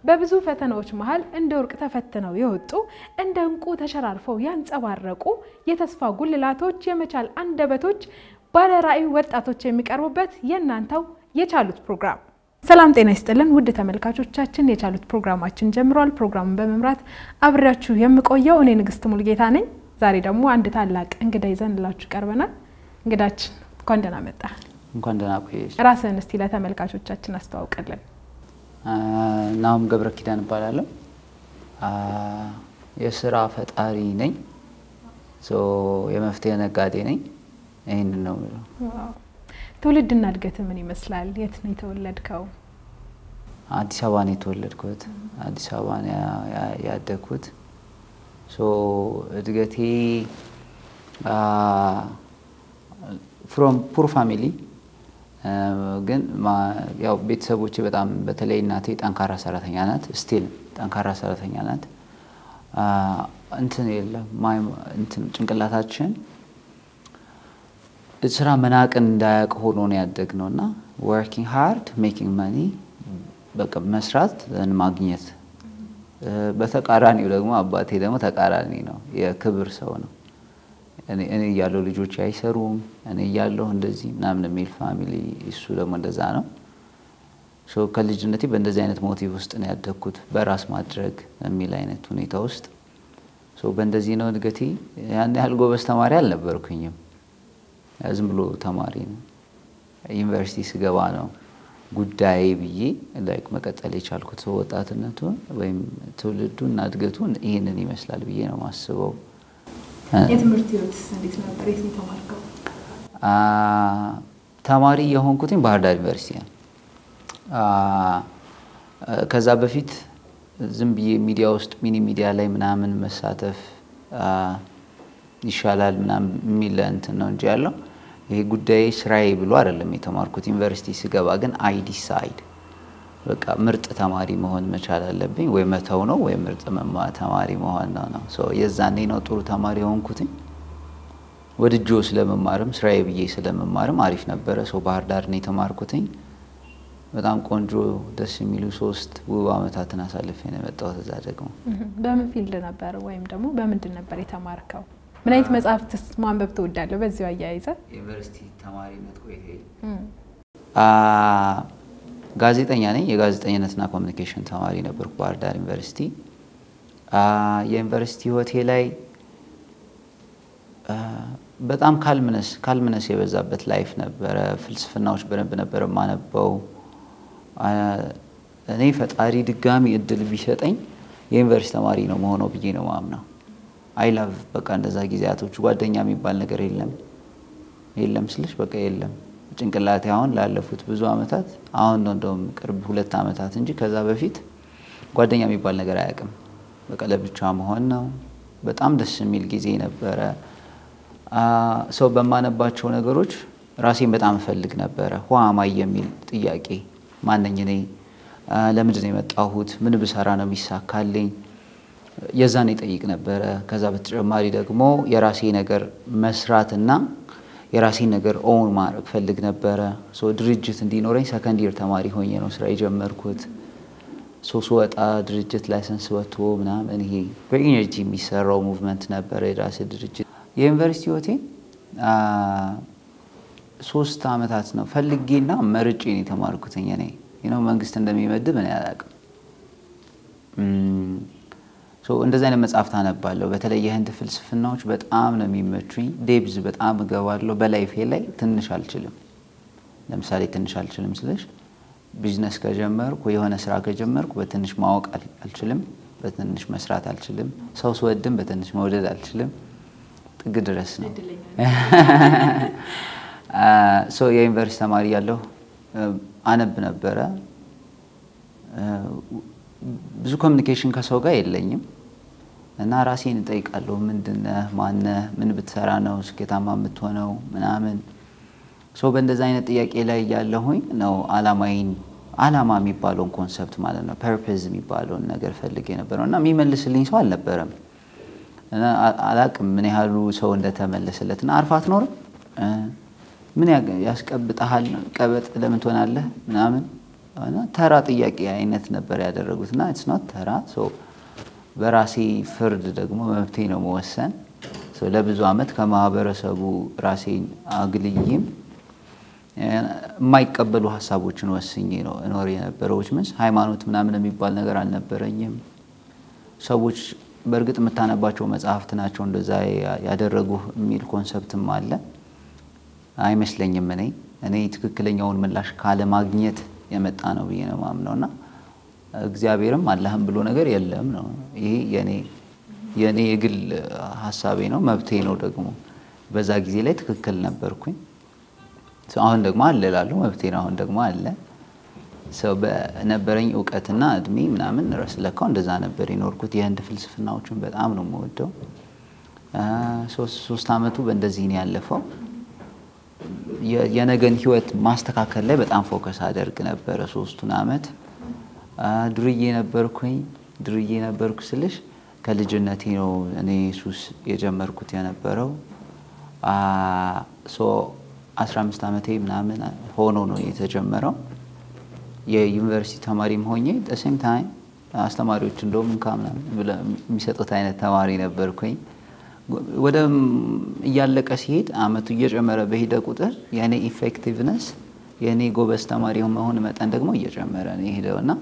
በብዙ ፈተናዎች መሀል እንደ ወርቅ ተፈትነው የወጡ እንደ እንቁ ተሸራርፈው ያንጸባረቁ የተስፋ ጉልላቶች፣ የመቻል አንደበቶች፣ ባለራዕይ ወጣቶች የሚቀርቡበት የእናንተው የቻሉት ፕሮግራም። ሰላም ጤና ይስጥልን ውድ ተመልካቾቻችን፣ የቻሉት ፕሮግራማችን ጀምሯል። ፕሮግራሙን በመምራት አብሬያችሁ የምቆየው እኔ ንግስት ሙልጌታ ነኝ። ዛሬ ደግሞ አንድ ታላቅ እንግዳ ይዘንላችሁ ቀርበናል። እንግዳችን እንኳን ደህና መጣ። እንኳን ደህና ቆየሽ። ራስህን እስቲ ለተመልካቾቻችን አስተዋውቅልን። ናሁም ገብረ ኪዳን እባላለሁ። የስራ ፈጣሪ ነኝ። የመፍትሄ ነጋዴ ነኝ። ይህንን ነው የምለው። ትውልድና እድገት ምን ይመስላል? የት ነው የተወለድከው? አዲስ አበባ ነው የተወለድኩት። አዲስ አበባ ነው ያደግኩት። እድገቴ ፍሮም ፑር ፋሚሊ ግን ያው ቤተሰቦቼ በጣም በተለይ እናቴ ጠንካራ ሰራተኛ ናት። ስቲል ጠንካራ ሰራተኛ ናት። እንትን የለም እንትን ጭንቅላታችን ስራ መናቅን እንዳያውቅ ሆኖ ነው ያደግነው እና ወርኪንግ ሃርድ ሜኪንግ መኒ በቃ መስራት ማግኘት። በተቃራኒው ደግሞ አባቴ ደግሞ ተቃራኒ ነው፣ የክብር ሰው ነው። እኔ እያለሁ ልጆች አይሰሩም፣ እኔ እያለሁ እንደዚህ ምናምን የሚል ፋሚሊ፣ እሱ ደግሞ እንደዛ ነው። ከልጅነቴ በእንደዚህ አይነት ሞቲቭ ውስጥ ነው ያደግኩት፣ በራስ ማድረግ የሚል አይነት ሁኔታ ውስጥ። በእንደዚህ ነው እድገቴ። ያን ያህል ጎበዝ ተማሪ አልነበርኩኝም። ዝም ብሎ ተማሪ ነው። ዩኒቨርሲቲ ስገባ ነው ጉዳይ ብዬ ላይክ መቀጠል የቻልኩት ሰው ወጣትነቱን ወይም ትውልዱን እና እድገቱን ይህንን ይመስላል ብዬ ነው ማስበው። የትምህርት ህይወት እንዴት ነበር? የት ነው የተማርከው? ተማሪ የሆንኩትኝ ባህር ዳር ዩኒቨርሲቲ ነው። ከዛ በፊት ዝም ብዬ ሚዲያ ውስጥ ሚኒ ሚዲያ ላይ ምናምን መሳተፍ ይሻላል ምናምን የሚል እንትን ነው እንጂ ያለው ይሄ ጉዳይ ስራዬ ብሎ አይደለም የተማርኩት። ዩኒቨርሲቲ ስገባ ግን አይ ዲሳይድ በቃ ምርጥ ተማሪ መሆን መቻል አለብኝ፣ ወይ መተው ነው ወይ ምርጥ ተማሪ መሆን ነው ነው። የዛኔ ነው ጥሩ ተማሪ የሆንኩትኝ። ወድጆ ስለመማርም ስራዬ ብዬ ስለመማርም አሪፍ ነበረ። ሰው ባህር ዳር ነው የተማርኩትኝ። በጣም ቆንጆ ደስ የሚሉ ሶስት ውብ አመታትን አሳልፌ ነው የመጣሁት። እዛ ደግሞ በምን ፊልድ ነበር ወይም ደግሞ በምንድን ነበር የተማርከው? ምን አይነት መጽሐፍትስ ማንበብ ትወዳለህ? በዚሁ አያይዘ ዩኒቨርሲቲ ተማሪነት ቆይቴ ጋዜጠኛ ነኝ። የጋዜጠኝነትና ኮሚኒኬሽን ተማሪ ነበርኩ ባህር ዳር ዩኒቨርሲቲ። የዩኒቨርሲቲ ህይወቴ ላይ በጣም ካልምነስ ካልምነስ የበዛበት ላይፍ ነበረ። ፍልስፍናዎች በደንብ ነበር የማነበው። እኔ ፈጣሪ ድጋሚ እድል ቢሰጠኝ የዩኒቨርሲቲ ተማሪ ነው መሆነው ብዬ ነው ማምነው። አይ ላቭ በቃ እንደዛ ጊዜያቶች ጓደኛ የሚባል ነገር የለም የለም ስልሽ በቃ የለም ጭንቅላቴ አሁን ላለፉት ብዙ አመታት አሁን ነው እንደውም ቅርብ ሁለት አመታት እንጂ ከዛ በፊት ጓደኛ የሚባል ነገር አያውቅም። በቃ ለብቻ መሆን ነው። በጣም ደስ የሚል ጊዜ ነበረ። ሰው በማነባቸው ነገሮች ራሴን በጣም እፈልግ ነበረ። ዋማይ የሚል ጥያቄ ማነኝ እኔ? ለምንድን ነው የመጣሁት? ምን ብሰራ ነው የሚሳካልኝ? የዛን ይጠይቅ ነበረ። ከዛ በተጨማሪ ደግሞ የራሴ ነገር መስራትና የራሴን ነገር ኦውን ማድረግ ፈልግ ነበረ። ድርጅት እንዲኖረኝ ሰከንድ ይር ተማሪ ሆኜ ነው ስራ የጀመርኩት። ሶስት ወጣ ድርጅት ላይሰንስ ወጥቶ ምናምን ይሄ በኢነርጂ የሚሰራው ሙቭመንት ነበረ የራሴ ድርጅት። የዩኒቨርሲቲ ህይወቴ ሶስት አመታት ነው ፈልጌና መርጬ ነው የተማርኩትኝ። እኔ ነው መንግስት እንደሚመድብ እኔ አላውቅም። እንደዚህ አይነት መጽሐፍት አነባለሁ። በተለይ የህንድ ፍልስፍናዎች በጣም ነው የሚመቹኝ። ዴብዝ በጣም እገባለሁ። በላይፌ ላይ ትንሽ አልችልም። ለምሳሌ ትንሽ አልችልም ስልሽ ቢዝነስ ከጀመርኩ የሆነ ስራ ከጀመርኩ በትንሽ ማወቅ አልችልም፣ በትንሽ መስራት አልችልም። ሰው ስወድም በትንሽ መውደድ አልችልም። ጥግ ድረስ ነው። የዩኒቨርሲቲ ተማሪ ያለሁ አነብ ነበረ። ብዙ ኮሚኒኬሽን ከሰው ጋር የለኝም እና ራሴን እጠይቃለሁ። ምንድነህ? ማነህ? ምን ብትሰራ ነው ስኬታማ የምትሆነው? ምናምን ሰው በእንደዚ አይነት ጥያቄ ላይ ያለሁኝ ነው አላማዬን አላማ የሚባለውን ኮንሰፕት ማለት ነው ፐርፐዝ የሚባለውን ነገር ፈልግ የነበረው እና የሚመልስልኝ ሰው አልነበረም። አላቅም ምን ያህሉ ሰው እንደተመለሰለት እና አርፋ አትኖርም ምን ያስቀብጠሃል? ቀበጥ ለምን ትሆናለህ? ምናምን እና ተራ ጥያቄ አይነት ነበር ያደረጉት እና ኢትስ ኖት ተራ ሶ በራሴ ፍርድ ደግሞ መብቴ ነው መወሰን። ሶ ለብዙ ዓመት ከማህበረሰቡ ራሴን አግልዬም የማይቀበሉ ሀሳቦችን ወስኜ ነው እኖር የነበረው። ምንስ ሃይማኖት ምናምን የሚባል ነገር አልነበረኝም። ሰዎች በእርግጥ የምታነባቸው መጽሐፍት ናቸው እንደዛ ያደረጉ የሚል ኮንሰፕትም አለ አይመስለኝም። እኔ እኔ ትክክለኛውን ምላሽ ካለማግኘት የመጣ ነው ብዬ ነው ማምነው እና እግዚአብሔርም አላህም ብሎ ነገር የለም ነው። ይሄ የኔ የኔ የግል ሀሳቤ ነው፣ መብቴ ነው። ደግሞ በዛ ጊዜ ላይ ትክክል ነበርኩኝ። አሁን ደግሞ አለ እላለሁ፣ መብቴ ነው። አሁን ደግሞ አለ ሰው በነበረኝ እውቀትና እድሜ ምናምን ረስ ለካው እንደዛ ነበር የኖርኩት። የህንድ ፍልስፍናዎችን በጣም ነው የምወደው። ሶስት አመቱ በእንደዚህ ነው ያለፈው። የነገን ህይወት ማስተካከል ላይ በጣም ፎከስ አደርግ ነበረ ሶስቱን አመት። ዱርዬ ነበርኩኝ። ዱርዬ ነበርኩ ስልሽ ከልጅነቴ ነው እኔ ሱስ የጀመርኩት የነበረው። ሶ 15 ዓመቴ ምናምን ሆኖ ነው የተጀመረው። የዩኒቨርሲቲ ተማሪም ሆኜ ሴም ታይም አስተማሪዎች እንደውም እንካ ምናምን ብለው የሚሰጡት አይነት ተማሪ ነበርኩኝ። ወደ እያለቀ ሲሄድ አመቱ እየጨመረ በሄደ ቁጥር የእኔ ኢፌክቲቭነስ የእኔ ጎበዝ ተማሪ መሆን መጠን ደግሞ እየጨመረ ነው የሄደው እና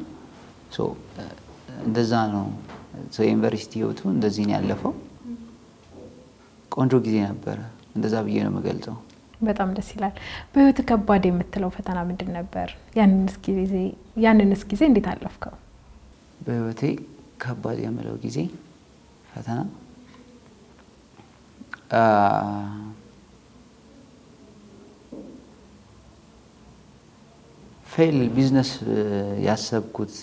እንደዛ ነው የዩኒቨርሲቲ ህይወቱ እንደዚህ ነው ያለፈው። ቆንጆ ጊዜ ነበረ። እንደዛ ብዬ ነው የምገልጸው። በጣም ደስ ይላል። በህይወት ከባድ የምትለው ፈተና ምንድን ነበር? ያንንስ ጊዜ እንዴት አለፍከው? በህይወቴ ከባድ የምለው ጊዜ ፈተና ፌል ቢዝነስ ያሰብኩት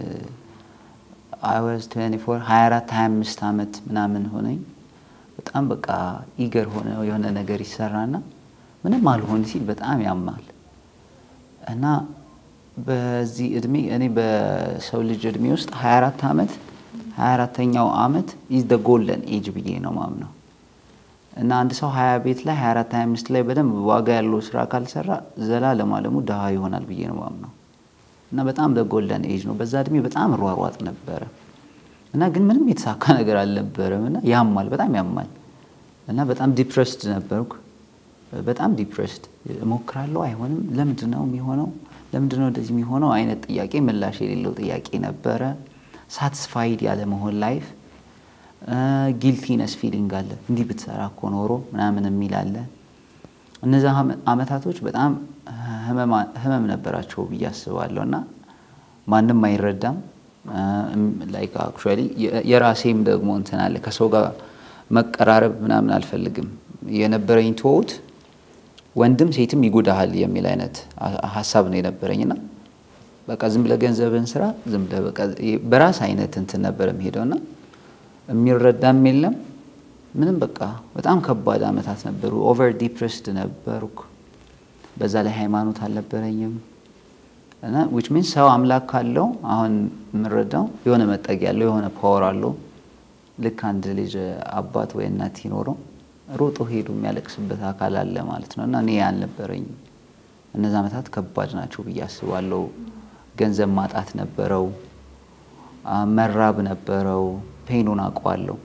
አይወዝ 24 24 25 ዓመት ምናምን ሆነኝ። በጣም በቃ ኢገር ሆነ የሆነ ነገር ይሰራና ምንም አልሆን ሲል በጣም ያማል እና በዚህ እድሜ እኔ በሰው ልጅ እድሜ ውስጥ 24 ዓመት 24ተኛው ዓመት ኢዝ ደ ጎልደን ኤጅ ብዬ ነው ማምነው እና አንድ ሰው 20 ቤት ላይ 24 25 ላይ በደንብ ዋጋ ያለው ስራ ካልሰራ ዘላለም አለሙ ድሃ ይሆናል ብዬ ነው ማምነው እና በጣም ደ ጎልደን ኤጅ ነው። በዛ እድሜ በጣም ሯሯጥ ነበረ እና ግን ምንም የተሳካ ነገር አልነበረም እና ያማል፣ በጣም ያማል እና በጣም ዲፕሬስድ ነበርኩ። በጣም ዲፕሬስድ እሞክራለሁ፣ አይሆንም። ለምንድን ነው የሚሆነው? ለምንድን ነው እንደዚህ የሚሆነው? አይነት ጥያቄ ምላሽ የሌለው ጥያቄ ነበረ። ሳትስፋይድ ያለ መሆን ላይፍ ጊልቲነስ ፊሊንግ አለ። እንዲህ ብትሰራ እኮ ኖሮ ምናምን የሚል አለ። እነዚ አመታቶች በጣም ህመም ነበራቸው ብዬ አስባለሁ እና ማንም አይረዳም። ላይክ አክቹዋሊ የራሴም ደግሞ እንትን አለ። ከሰው ጋር መቀራረብ ምናምን አልፈልግም። የነበረኝ ትወት ወንድም ሴትም ይጎዳሃል የሚል አይነት ሀሳብ ነው የነበረኝ እና በቃ ዝም ብለህ ገንዘብን ስራ ዝም ብለህ በቃ በራስ አይነት እንትን ነበረ የሚሄደው እና የሚረዳም የለም ምንም በቃ በጣም ከባድ አመታት ነበሩ። ኦቨር ዲፕሬስድ ነበርኩ። በዛ ላይ ሃይማኖት አልነበረኝም እና ዊች ሚንስ ሰው አምላክ ካለው አሁን የምረዳው የሆነ መጠጊያ አለው፣ የሆነ ፓወር አለው። ልክ አንድ ልጅ አባት ወይ እናት ሲኖረው ሮጦ ሄዱ የሚያለቅስበት አካል አለ ማለት ነው እና እኔ አልነበረኝም። እነዚ አመታት ከባድ ናቸው ብዬ አስባለሁ። ገንዘብ ማጣት ነበረው፣ መራብ ነበረው። ፔኑን አውቀዋለሁ።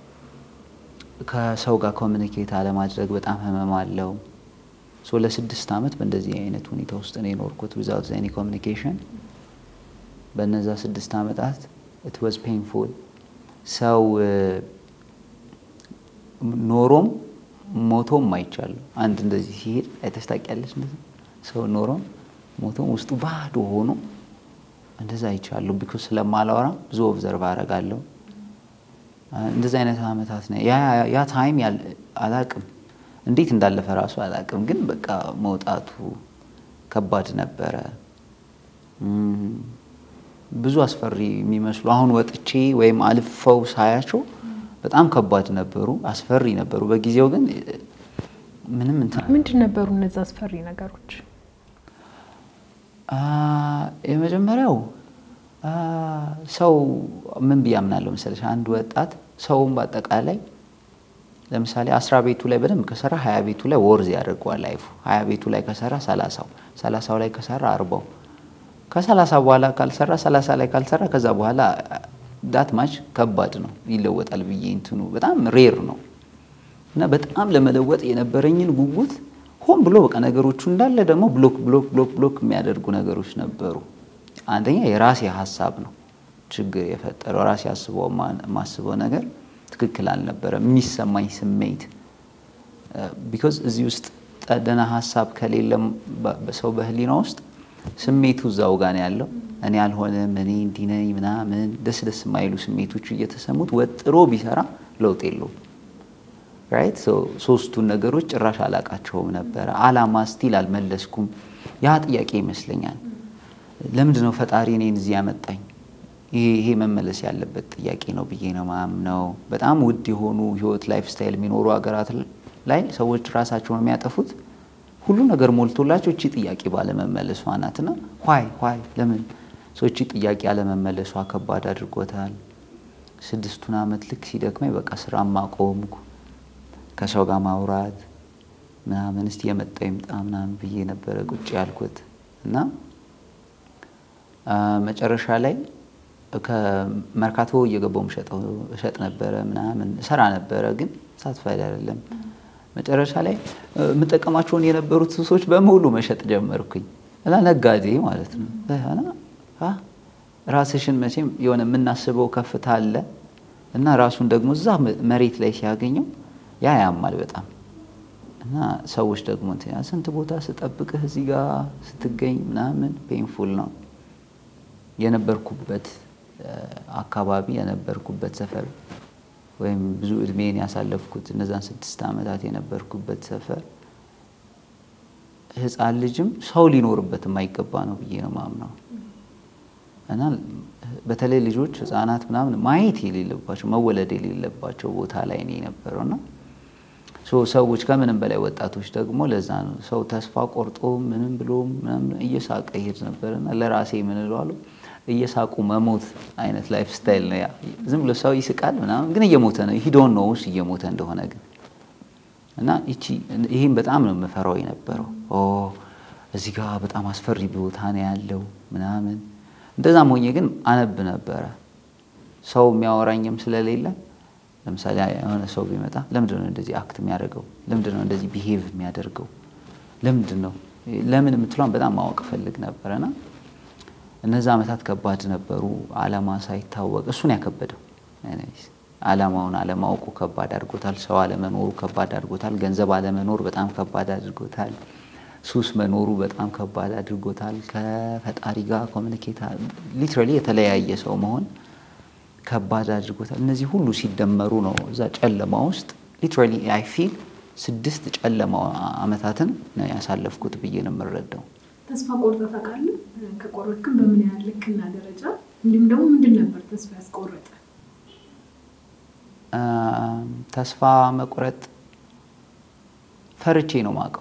ከሰው ጋር ኮሚኒኬት አለማድረግ በጣም ህመም አለው። ሶ ለስድስት ዓመት በእንደዚህ አይነት ሁኔታ ውስጥ ነው የኖርኩት ዊዛውት ኤኒ ኮሚኒኬሽን። በነዛ ስድስት ዓመታት ኢት ዋዝ ፔንፉል። ሰው ኖሮም ሞቶም አይቻለሁ። አንድ እንደዚህ ሲሄድ አይተሽ ታውቂያለሽ? እንደዚህ ሰው ኖሮም ሞቶም ውስጡ ባዶ ሆኖ እንደዛ አይቻለሁ። ቢኮዝ ስለማላወራ ብዙ ኦብዘርቭ አደርጋለሁ። እንደዚህ አይነት አመታት ነው ያ ታይም አላቅም እንዴት እንዳለፈ ራሱ አላቅም። ግን በቃ መውጣቱ ከባድ ነበረ። ብዙ አስፈሪ የሚመስሉ አሁን ወጥቼ ወይም አልፈው ሳያቸው በጣም ከባድ ነበሩ፣ አስፈሪ ነበሩ። በጊዜው ግን ምንም እንትን ምንድን ነበሩ እነዚ አስፈሪ ነገሮች? የመጀመሪያው ሰው ምን ብዬ አምናለሁ መሰለሽ፣ አንድ ወጣት ሰውም በአጠቃላይ ለምሳሌ አስራ ቤቱ ላይ በደንብ ከሰራ ሀያ ቤቱ ላይ ወርዝ ያደርገዋል ላይፉ። ሀያ ቤቱ ላይ ከሰራ ሰላሳው ሰላሳው ላይ ከሰራ አርባው ከሰላሳ በኋላ ካልሰራ ሰላሳ ላይ ካልሰራ ከዛ በኋላ ዳት ማች ከባድ ነው ይለወጣል ብዬ እንትኑ በጣም ሬር ነው እና በጣም ለመለወጥ የነበረኝን ጉጉት ሆን ብሎ በቃ ነገሮቹ እንዳለ ደግሞ ብሎክ ብሎክ ብሎክ ብሎክ የሚያደርጉ ነገሮች ነበሩ። አንደኛ የራሴ ሀሳብ ነው ችግር የፈጠረው ራሴ አስበው የማስበው ነገር ትክክል አልነበረም። የሚሰማኝ ስሜት ቢኮዝ እዚህ ውስጥ ደህና ሀሳብ ከሌለ በሰው በህሊና ውስጥ ስሜቱ እዛው ጋር ነው ያለው። እኔ አልሆንም እኔ እንዲህ ነኝ ምናምን ደስ ደስ የማይሉ ስሜቶቹ እየተሰሙት ወጥሮ ቢሰራ ለውጥ የለውም። ራይት ሶስቱን ነገሮች ጭራሽ አላቃቸውም ነበረ። አላማ ስቲል አልመለስኩም። ያ ጥያቄ ይመስለኛል። ለምንድን ነው ፈጣሪ እኔን እዚህ ያመጣኝ? ይሄ መመለስ ያለበት ጥያቄ ነው ብዬ ነው ማምነው። በጣም ውድ የሆኑ ህይወት ላይፍ ስታይል የሚኖሩ ሀገራት ላይ ሰዎች ራሳቸውን የሚያጠፉት ሁሉ ነገር ሞልቶላቸው እቺ ጥያቄ ባለመመለሷ ናትና ዋይ ዋይ ለምን ሰው እቺ ጥያቄ አለመመለሷ ከባድ አድርጎታል። ስድስቱን ዓመት ልክ ሲደክመኝ በቃ ስራ ማቆምኩ ከሰው ጋር ማውራት ምናምን እስቲ የመጣ ይምጣ ምናምን ብዬ ነበረ ቁጭ ያልኩት እና መጨረሻ ላይ ከመርካቶ እየገባው እሸጥ ነበረ ምናምን እሰራ ነበረ፣ ግን ሳትፋይድ አይደለም። መጨረሻ ላይ የምጠቀማቸውን የነበሩት ሱሶች በሙሉ መሸጥ ጀመርኩኝ እና ነጋዴ ማለት ነው። ራስሽን መቼም የሆነ የምናስበው ከፍታ አለ እና ራሱን ደግሞ እዛ መሬት ላይ ሲያገኘው ያ ያማል በጣም እና ሰዎች ደግሞ ስንት ቦታ ስጠብቅህ እዚህ ጋር ስትገኝ ምናምን ፔንፉል ነው። የነበርኩበት አካባቢ የነበርኩበት ሰፈር ወይም ብዙ እድሜን ያሳለፍኩት እነዛን ስድስት ዓመታት የነበርኩበት ሰፈር ሕፃን ልጅም ሰው ሊኖርበት የማይገባ ነው ብዬ ነው ማምነው እና በተለይ ልጆች ህፃናት ምናምን ማየት የሌለባቸው መወለድ የሌለባቸው ቦታ ላይ ነው የነበረው እና ሰዎች ከምንም በላይ ወጣቶች ደግሞ ለዛ ነው ሰው ተስፋ ቆርጦ ምንም ብሎ ምናምን እየሳቀ ይሄድ ነበር እና ለራሴ ምን እለዋለሁ እየሳቁ መሞት አይነት ላይፍ ስታይል ነው ያ። ዝም ብሎ ሰው ይስቃል ምናምን ግን እየሞተ ነው ሂዶን ነው ውስጥ እየሞተ እንደሆነ ግን እና ይቺ ይህም በጣም ነው የምፈራው የነበረው እዚህ ጋር በጣም አስፈሪ ቦታ ነው ያለው ምናምን እንደዛም ሆኜ ግን አነብ ነበረ ሰው የሚያወራኝም ስለሌለ ለምሳሌ የሆነ ሰው ቢመጣ ለምንድን ነው እንደዚህ አክት የሚያደርገው? ለምንድን ነው እንደዚህ ቢሄቭ የሚያደርገው? ለምንድን ነው ለምን የምትሏን በጣም ማወቅ ፈልግ ነበረና እነዛ ዓመታት ከባድ ነበሩ። አላማ ሳይታወቅ እሱን ያከበደው አላማውን አለማወቁ ከባድ አድርጎታል። ሰው አለመኖሩ ከባድ አድርጎታል። ገንዘብ አለመኖር በጣም ከባድ አድርጎታል። ሱስ መኖሩ በጣም ከባድ አድርጎታል። ከፈጣሪ ጋር ኮሚኒኬት ሊትራሊ የተለያየ ሰው መሆን ከባድ አድርጎታል። እነዚህ ሁሉ ሲደመሩ ነው እዛ ጨለማ ውስጥ ሊትራሊ አይ ፊል ስድስት ጨለማ ዓመታትን ነው ያሳለፍኩት ብዬ ነው የምረዳው። ተስፋ ቆርጠህ ታውቃለህ? ከቆረጥክም በምን ያህል ልክና ደረጃ እንዲሁም ደግሞ ምንድን ነበር ተስፋ ያስቆረጠ? ተስፋ መቁረጥ ፈርቼ ነው ማውቀው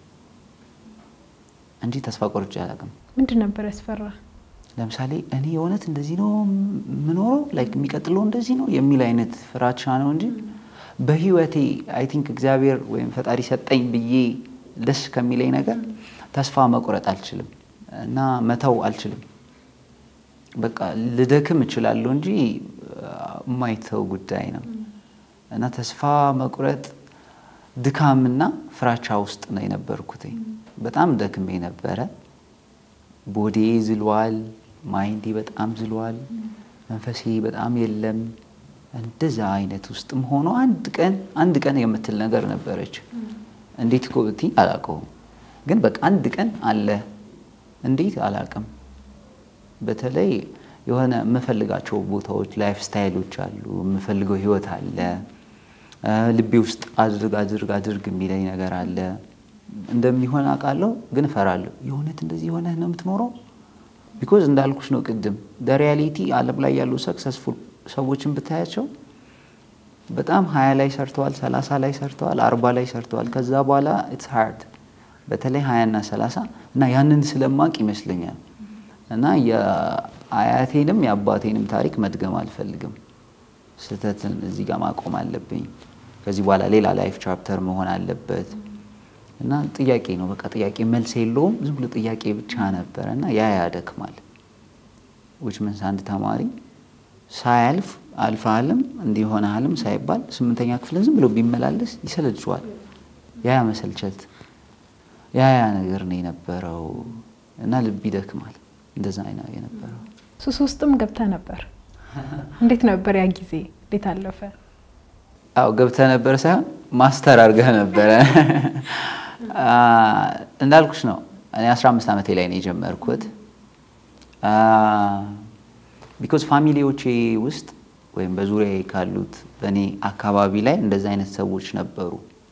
እንጂ ተስፋ ቆርጬ አላውቅም። ምንድን ነበር ያስፈራ? ለምሳሌ እኔ የእውነት እንደዚህ ነው የምኖረው ላይክ የሚቀጥለው እንደዚህ ነው የሚል አይነት ፍራቻ ነው እንጂ በህይወቴ አይ ቲንክ እግዚአብሔር ወይም ፈጣሪ ሰጠኝ ብዬ ደስ ከሚለኝ ነገር ተስፋ መቁረጥ አልችልም እና መተው አልችልም። በቃ ልደክም እችላለሁ እንጂ የማይተው ጉዳይ ነው እና ተስፋ መቁረጥ ድካምና ፍራቻ ውስጥ ነው የነበርኩት። በጣም ደክሜ ነበረ። ቦዴ ዝሏል፣ ማይንዴ በጣም ዝሏል፣ መንፈሴ በጣም የለም። እንደዛ አይነት ውስጥም ሆኖ አንድ ቀን አንድ ቀን የምትል ነገር ነበረች። እንዴት እኮ ብትይ አላውቀውም፣ ግን በቃ አንድ ቀን አለ። እንዴት አላውቅም። በተለይ የሆነ የምፈልጋቸው ቦታዎች ላይፍ ስታይሎች አሉ፣ የምፈልገው ህይወት አለ፣ ልቤ ውስጥ አድርግ አድርግ አድርግ የሚለኝ ነገር አለ። እንደሚሆን አውቃለሁ፣ ግን እፈራለሁ። የእውነት እንደዚህ የሆነ ነው የምትኖረው? ቢኮዝ እንዳልኩሽ ነው ቅድም ሪያሊቲ ዓለም ላይ ያሉ ሰክሰስፉል ሰዎችን ብታያቸው በጣም ሀያ ላይ ሰርተዋል፣ ሰላሳ ላይ ሰርተዋል፣ አርባ ላይ ሰርተዋል። ከዛ በኋላ ኢትስ ሃርድ በተለይ ሀያና ሰላሳ እና ያንን ስለማቅ ይመስለኛል እና የአያቴንም የአባቴንም ታሪክ መድገም አልፈልግም። ስህተትን እዚህ ጋር ማቆም አለብኝ። ከዚህ በኋላ ሌላ ላይፍ ቻፕተር መሆን አለበት። እና ጥያቄ ነው በቃ ጥያቄ መልስ የለውም። ዝም ብሎ ጥያቄ ብቻ ነበረ እና ያ ያደክማል። ዊች ምንስ አንድ ተማሪ ሳያልፍ አልፈሃልም እንዲሆነሃልም ሳይባል ስምንተኛ ክፍልን ዝም ብሎ ቢመላለስ ይሰለችዋል። ያ ያ መሰልቸት ያ ያ ነገር ነው የነበረው እና ልብ ይደክማል። እንደዛ ነው የነበረው። ሱስ ውስጥም ገብተህ ነበር። እንዴት ነበር ያ ጊዜ? እንዴት አለፈ? አው ገብተህ ነበር ሳይሆን ማስተር አድርገህ ነበረ። እንዳልኩሽ ነው እኔ 15 ዓመቴ ላይ ነው የጀመርኩት። ቢኮዝ ፋሚሊዎቼ ውስጥ ወይም በዙሪያ ካሉት በእኔ አካባቢ ላይ እንደዚህ አይነት ሰዎች ነበሩ።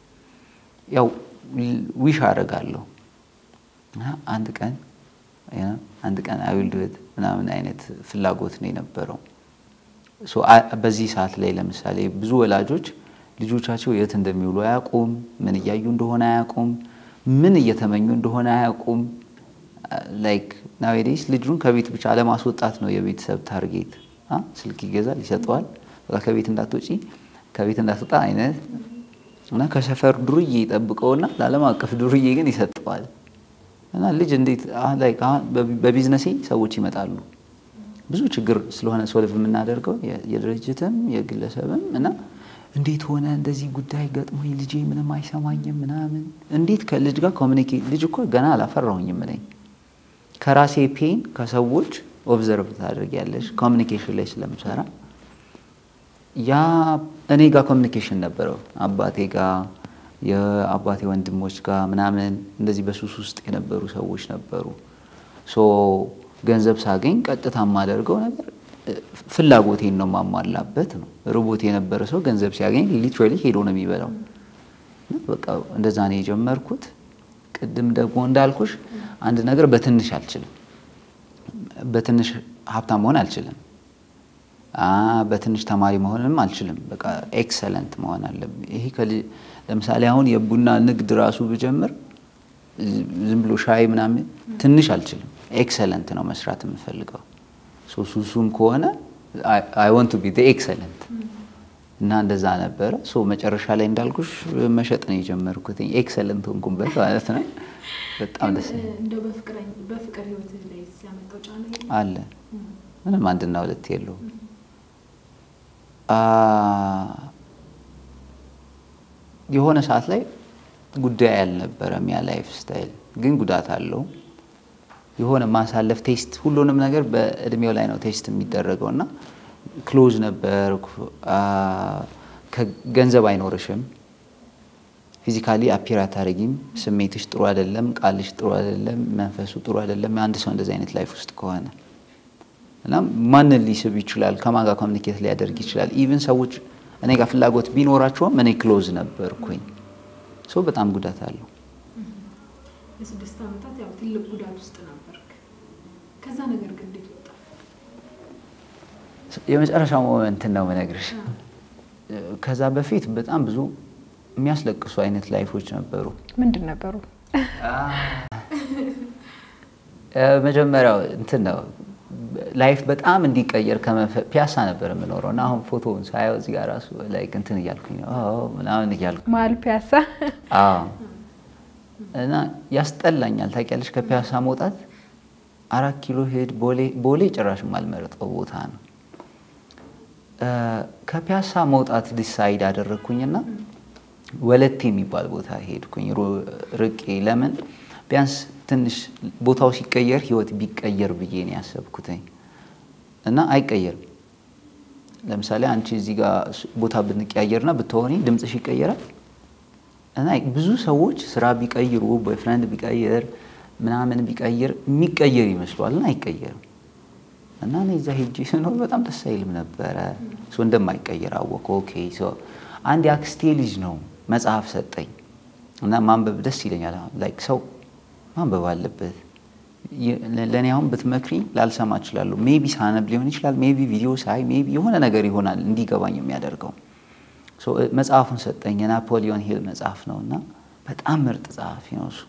ያው ዊሽ አደርጋለሁ አንድ ቀን አንድ ቀን አይውልድት ምናምን አይነት ፍላጎት ነው የነበረው። በዚህ ሰዓት ላይ ለምሳሌ ብዙ ወላጆች ልጆቻቸው የት እንደሚውሉ አያውቁም፣ ምን እያዩ እንደሆነ አያውቁም፣ ምን እየተመኙ እንደሆነ አያውቁም። ላይክ ናዌዴስ ልጁን ከቤት ብቻ ለማስወጣት ነው የቤተሰብ ታርጌት። ስልክ ይገዛል፣ ይሰጠዋል። በቃ ከቤት እንዳትወጪ ከቤት እንዳትወጣ አይነት እና ከሰፈር ዱርዬ ይጠብቀውና ለዓለም አቀፍ ዱርዬ ግን ይሰጠዋል። እና ልጅ እንዴት በቢዝነሴ ሰዎች ይመጣሉ ብዙ ችግር ስለሆነ ሶልቭ የምናደርገው የድርጅትም የግለሰብም እና እንዴት ሆነ እንደዚህ ጉዳይ ገጥሞኝ ልጄ ምንም አይሰማኝም ምናምን እንዴት ከልጅ ጋር ኮሚኒኬት ልጅ እኮ ገና አላፈራሁኝም ነኝ ከራሴ ፔን ከሰዎች ኦብዘርቭ ታደርጊያለሽ ኮሚኒኬሽን ላይ ስለምሰራ ያ እኔ ጋር ኮሚኒኬሽን ነበረው አባቴ ጋር የአባቴ ወንድሞች ጋር ምናምን እንደዚህ በሱስ ውስጥ የነበሩ ሰዎች ነበሩ ሶ ገንዘብ ሳገኝ ቀጥታ የማደርገው ነገር ፍላጎቴን ነው የማሟላበት ነው። ርቦት የነበረ ሰው ገንዘብ ሲያገኝ ሊትራሊ ሄዶ ነው የሚበላው። በቃ እንደዛ ነው የጀመርኩት። ቅድም ደግሞ እንዳልኩሽ አንድ ነገር በትንሽ አልችልም፣ በትንሽ ሀብታም መሆን አልችልም፣ በትንሽ ተማሪ መሆንም አልችልም። በቃ ኤክሰለንት መሆን አለብኝ። ይሄ ለምሳሌ አሁን የቡና ንግድ ራሱ ብጀምር ዝም ብሎ ሻይ ምናምን ትንሽ አልችልም። ኤክሰለንት ነው መስራት የምፈልገው። ሱሱም ከሆነ አይ ወንት ቱ ቢ ኤክሰለንት እና እንደዛ ነበረ። ሶ መጨረሻ ላይ እንዳልኩሽ መሸጥ ነው የጀመርኩት። ኤክሰለንት ሆንኩበት ማለት ነው። በጣም ደስ እንደው በፍቅር ህይወት ላይ ሲያመጣው ጫና አለ። ምንም አንድና ሁለት የለውም። የሆነ ሰዓት ላይ ጉዳይ አልነበረም ያ ላይፍ ስታይል፣ ግን ጉዳት አለው። የሆነ ማሳለፍ ቴስት ሁሉንም ነገር በእድሜው ላይ ነው ቴስት የሚደረገው እና ክሎዝ ነበር። ገንዘብ አይኖርሽም፣ ፊዚካሊ አፒር አታረጊም፣ ስሜትሽ ጥሩ አይደለም፣ ቃልሽ ጥሩ አይደለም፣ መንፈሱ ጥሩ አይደለም። አንድ ሰው እንደዚህ አይነት ላይፍ ውስጥ ከሆነ እና ማንን ሊስብ ይችላል? ከማን ጋር ኮሚኒኬት ሊያደርግ ይችላል? ኢቭን ሰዎች እኔ ጋር ፍላጎት ቢኖራቸውም እኔ ክሎዝ ነበርኩኝ። ሰው በጣም ጉዳት አለው። ለስድስት ዓመታት ያው ትልቅ ጉዳት ውስጥ ነበርክ። ከዛ ነገር ግን እንዴት ወጣ? የመጨረሻው ሞመንትን ነው መነግርሽ። ከዛ በፊት በጣም ብዙ የሚያስለቅሱ አይነት ላይፎች ነበሩ። ምንድን ነበሩ? መጀመሪያው እንትን ነው ላይፍ በጣም እንዲቀየር ፒያሳ ነበር የምኖረው እና አሁን ፎቶውን ሳየው እዚህ ጋር ራሱ ላይክ እንትን እያልኩኝ ነው ምናምን እያልኩ መሀል ፒያሳ እና ያስጠላኛል። ታውቂያለሽ ከፒያሳ መውጣት አራት ኪሎ ሄድ ቦሌ ጭራሽ የማልመርጠው ቦታ ነው። ከፒያሳ መውጣት ዲሳይድ አደረግኩኝና ወለቴ የሚባል ቦታ ሄድኩኝ ርቄ። ለምን ቢያንስ ትንሽ ቦታው ሲቀየር ህይወት ቢቀየር ብዬ ነው ያሰብኩትኝ እና አይቀየርም። ለምሳሌ አንቺ እዚህ ጋር ቦታ ብንቀያየርና ብትሆኒ ድምፅሽ ይቀየራል እና ብዙ ሰዎች ስራ ቢቀይሩ ቦይፍሬንድ ቢቀይር ምናምን ቢቀይር የሚቀየር ይመስሏል እና አይቀየርም። እና እኔ እዛ ሄጄ ስኖር በጣም ደስ አይልም ነበረ። እንደማይቀየር አወቅሁ። ኦኬ አንድ የአክስቴ ልጅ ነው መጽሐፍ ሰጠኝ እና ማንበብ ደስ ይለኛል። ላይክ ሰው ማንበብ አለበት። ለእኔ አሁን ብትመክሪ ላልሰማ እችላለሁ። ሜቢ ሳነብ ሊሆን ይችላል። ሜቢ ቪዲዮ ሳይ ሜቢ የሆነ ነገር ይሆናል እንዲገባኝ የሚያደርገው መጽሐፉን ሰጠኝ። የናፖሊዮን ሂል መጽሐፍ ነው እና በጣም ምርጥ ጸሐፊ ነው እሱ።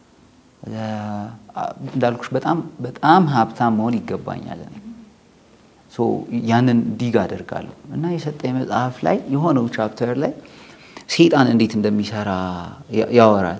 እንዳልኩሽ በጣም በጣም ሀብታም መሆን ይገባኛል። እኔ ያንን ዲግ አደርጋለሁ እና የሰጠኝ መጽሐፍ ላይ የሆነው ቻፕተር ላይ ሴጣን እንዴት እንደሚሰራ ያወራል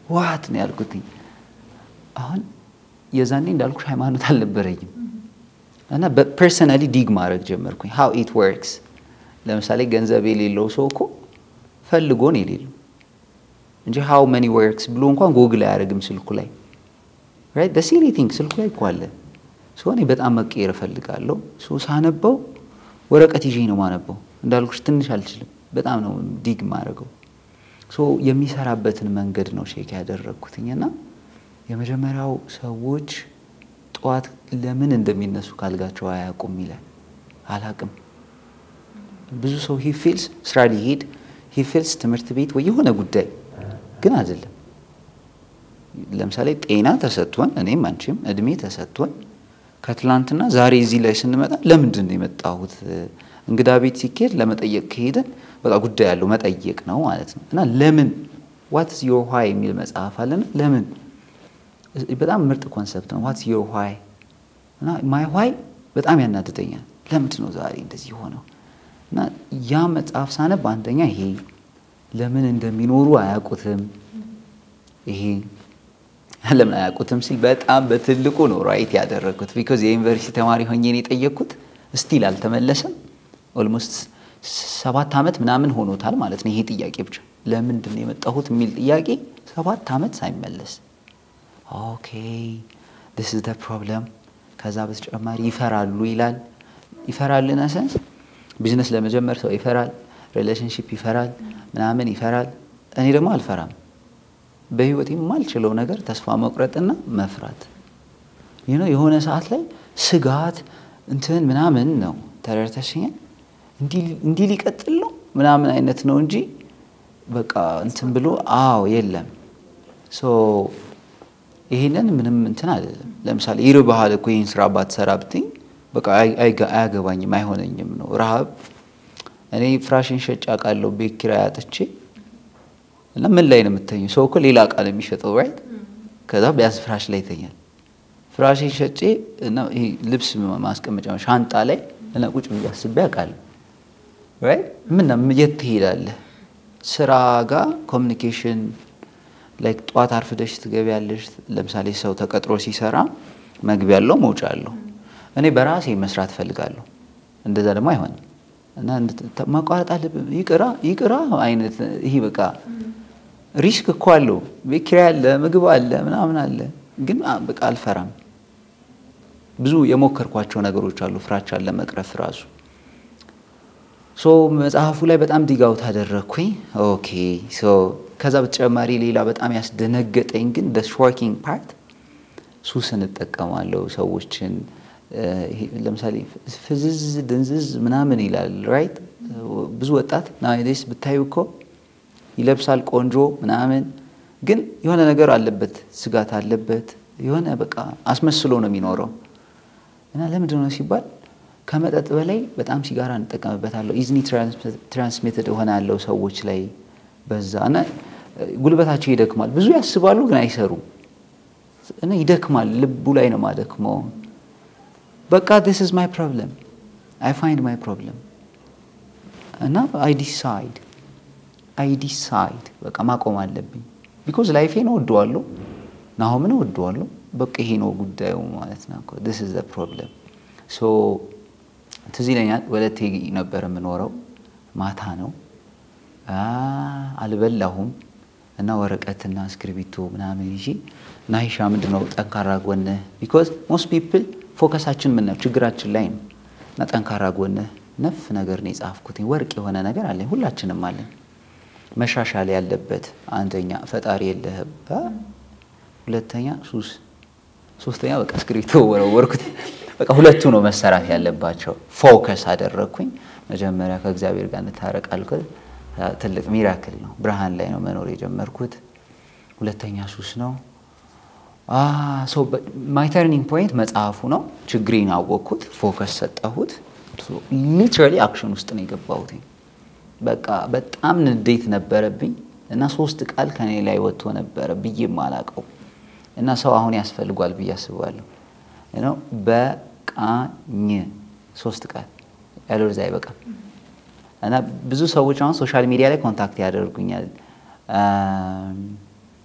ዋት ነው ያልኩትኝ። አሁን የዛኔ እንዳልኩሽ ሃይማኖት አልነበረኝም እና በፐርሰናሊ ዲግ ማድረግ ጀመርኩኝ። ሃው ኢት ወርክስ። ለምሳሌ ገንዘብ የሌለው ሰው እኮ ፈልጎ ነው የሌለው እንጂ ሃው መኒ ወርክስ ብሎ እንኳን ጎግል አያደርግም ስልኩ ላይ ራይት ደ ሲሊ ቲንግ ስልኩ ላይ እኮ አለ። ሶ እኔ በጣም መቀየር እፈልጋለሁ። ሶ ሳነበው ወረቀት ይዤ ነው ማነበው። እንዳልኩሽ ትንሽ አልችልም፣ በጣም ነው ዲግ ማድረገው። ሶ የሚሰራበትን መንገድ ነው ሼክ ያደረግኩትኝ እና የመጀመሪያው ሰዎች ጠዋት ለምን እንደሚነሱ ካልጋቸው አያውቁም ይላል። አላቅም ብዙ ሰው ሂ ፊልስ ስራ ሊሄድ ሂ ፊልስ ትምህርት ቤት ወይ የሆነ ጉዳይ ግን አይደለም። ለምሳሌ ጤና ተሰጥቶን እኔም አንቺም እድሜ ተሰጥቶን ከትላንትና ዛሬ እዚህ ላይ ስንመጣ ለምንድን ነው የመጣሁት? እንግዳ ቤት ሲካሄድ ለመጠየቅ ከሄደን በቃ ጉዳይ ያለው መጠየቅ ነው ማለት ነው እና ለምን ዋትስ ዮር ዋይ የሚል መጽሐፍ አለና ለምን በጣም ምርጥ ኮንሰፕት ነው። ዋትስ ዮር ዋይ እና ማይ ዋይ በጣም ያናድደኛል። ለምንድን ነው ዛሬ እንደዚህ ሆነው? እና ያ መጽሐፍ ሳነብ አንደኛ ይሄ ለምን እንደሚኖሩ አያውቁትም። ይሄ ለምን አያውቁትም ሲል በጣም በትልቁ ነው ራይት ያደረግኩት። ቢኮዝ የዩኒቨርሲቲ ተማሪ ሆኜ ነው የጠየቅኩት። ስቲል አልተመለሰም። ኦልሞስት ሰባት ዓመት ምናምን ሆኖታል ማለት ነው ይሄ ጥያቄ ብቻ ለምንድን ነው የመጣሁት የሚል ጥያቄ ሰባት ዓመት ሳይመለስ ኦኬ ዲስ ኢዝ ዘ ፕሮብለም። ከዛ በተጨማሪ ይፈራሉ ይላል። ይፈራል ኢን ሰንስ ቢዝነስ ለመጀመር ሰው ይፈራል፣ ሪሌሽንሽፕ ይፈራል፣ ምናምን ይፈራል። እኔ ደግሞ አልፈራም። በህይወት የማልችለው ነገር ተስፋ መቁረጥና መፍራት የሆነ ሰዓት ላይ ስጋት እንትን ምናምን ነው ተረድተሽኛል። እንዲህ ሊቀጥል ነው ምናምን አይነት ነው እንጂ በቃ እንትን ብሎ አዎ የለም ይሄንን ምንም እንትን አይደለም። ለምሳሌ ይርባሃል እኮ ይህን ስራ ባትሰራ ብትኝ በቃ አያገባኝም አይሆነኝም ነው ረሃብ። እኔ ፍራሽን ሸጬ አውቃለሁ ቤት ኪራይ አጥቼ እና ምን ላይ ነው የምተኘው? ሰው እኮ ሌላ እቃ ነው የሚሸጠው ራይት። ከዛ ቢያንስ ፍራሽ ላይ ይተኛል። ፍራሽን ሸጬ እና ይሄ ልብስ ማስቀመጫ ሻንጣ ላይ እና ቁጭ ብዬ አስቤ አውቃለሁ ራይት። ምን የት ትሄዳለህ? ስራ ጋር ኮሚኒኬሽን ላይክ ጠዋት አርፍደሽ ትገቢያለሽ። ለምሳሌ ሰው ተቀጥሮ ሲሰራ መግቢያ አለው መውጫ አለው። እኔ በራሴ መስራት እፈልጋለሁ። እንደዛ ደግሞ አይሆንም እና ማቋረጥ አለብን። ይቅራ ይቅራ አይነት ይሄ በቃ ሪስክ እኮ አለው። ቤት ኪራይ አለ፣ ምግብ አለ፣ ምናምን አለ። ግን በቃ አልፈራም። ብዙ የሞከርኳቸው ነገሮች አሉ ፍራቻን ለመቅረፍ ራሱ ሶ መጽሐፉ ላይ በጣም ዲጋው ታደረግኩኝ። ኦኬ ሶ ከዛ በተጨማሪ ሌላ በጣም ያስደነገጠኝ ግን ደ ሾኪንግ ፓርት ሱስን እጠቀማለሁ ሰዎችን ለምሳሌ ፍዝዝ ድንዝዝ ምናምን ይላል ራይት ብዙ ወጣት ናይዴስ ብታዩ እኮ ይለብሳል ቆንጆ ምናምን ግን የሆነ ነገር አለበት ስጋት አለበት የሆነ በቃ አስመስሎ ነው የሚኖረው እና ለምንድን ነው ሲባል ከመጠጥ በላይ በጣም ሲጋራ እንጠቀምበታለሁ ኢዝኒ ትራንስሚትድ እሆናለሁ ሰዎች ላይ በዛ እና ጉልበታቸው ይደክማል ብዙ ያስባሉ ግን አይሰሩም እና ይደክማል ልቡ ላይ ነው ማደክመው በቃ ዲስ ኢዝ ማይ ፕሮብለም አይ ፋይንድ ማይ ፕሮብለም እና አይ ዲሳይድ አይ ዲሳይድ በቃ ማቆም አለብኝ ቢኮዝ ላይፌን እወደዋለሁ ናሆምን እወደዋለሁ በቃ ይሄ ነው ጉዳዩ ማለት ነው ዲስ ኢዝ ፕሮብለም ሶ ትዝ ይለኛል ወለቴ ነበር የምኖረው ማታ ነው አልበላሁም እና ወረቀትና እስክሪቢቶ ምናምን ይዤ ናይሻ ምንድን ነው ጠንካራ ጎንህ ቢኮዝ ሞስት ፒፕል ፎከሳችን ምን ነው ችግራችን ላይ ነው እና ጠንካራ ጎንህ ነፍ ነገር ነው የጻፍኩት ወርቅ የሆነ ነገር አለኝ ሁላችንም አለን መሻሻል ያለበት አንደኛ ፈጣሪ የለህም ሁለተኛ ሱስ ሶስተኛ በቃ እስክሪብቶ ወረወርኩት በቃ ሁለቱ ነው መሰራት ያለባቸው ፎከስ አደረግኩኝ መጀመሪያ ከእግዚአብሔር ጋር እንታረቅ አልኩት ትልቅ ሚራክል ነው ብርሃን ላይ ነው መኖር የጀመርኩት ሁለተኛ ሱስ ነው ማይ ተርኒንግ ፖይንት መጽሐፉ ነው ችግሬን አወቅኩት ፎከስ ሰጠሁት ሊትራሊ አክሽን ውስጥ ነው የገባሁት በቃ በጣም ንዴት ነበረብኝ እና ሶስት ቃል ከኔ ላይ ወጥቶ ነበረ ብዬ ማላቀው እና ሰው አሁን ያስፈልጓል ብዬ አስባለሁ ነው በቃኝ ሶስት ቃል ያለዛ አይበቃም እና ብዙ ሰዎች አሁን ሶሻል ሚዲያ ላይ ኮንታክት ያደርጉኛል